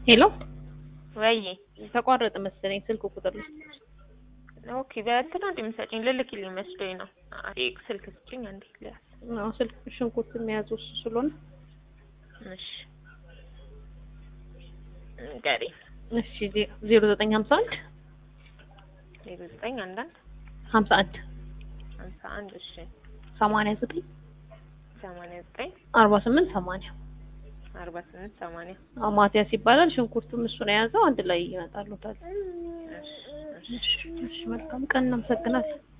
ሄሎ ወይ ተቋረጠ መሰለኝ ስልክ ቁጥር ላይ ኦኬ በእንትን ነው እንደምሰጪኝ ልልክልኝ መስሎኝ ነው። አይ ስልክ ስጭኝ አንዴ ልያዝ። አዎ ስልክ ሽንኩርት የሚያዙ እሱ ስለሆነ እሺ ገሪ እሺ ዜሮ ዘጠኝ ሀምሳ አንድ ዜሮ ዘጠኝ አንዳንድ ሀምሳ አንድ ሀምሳ አንድ እሺ ሰማንያ ዘጠኝ ሰማንያ ዘጠኝ አርባ ስምንት ሰማንያ አርባ ስምንት ሰማንያ አዎ ማቲያስ ይባላል። ሽንኩርቱም እሱን የያዘው አንድ ላይ ይመጣሉታል። እሺ እሺ እሺ መልካም ቀን እናመሰግናለን።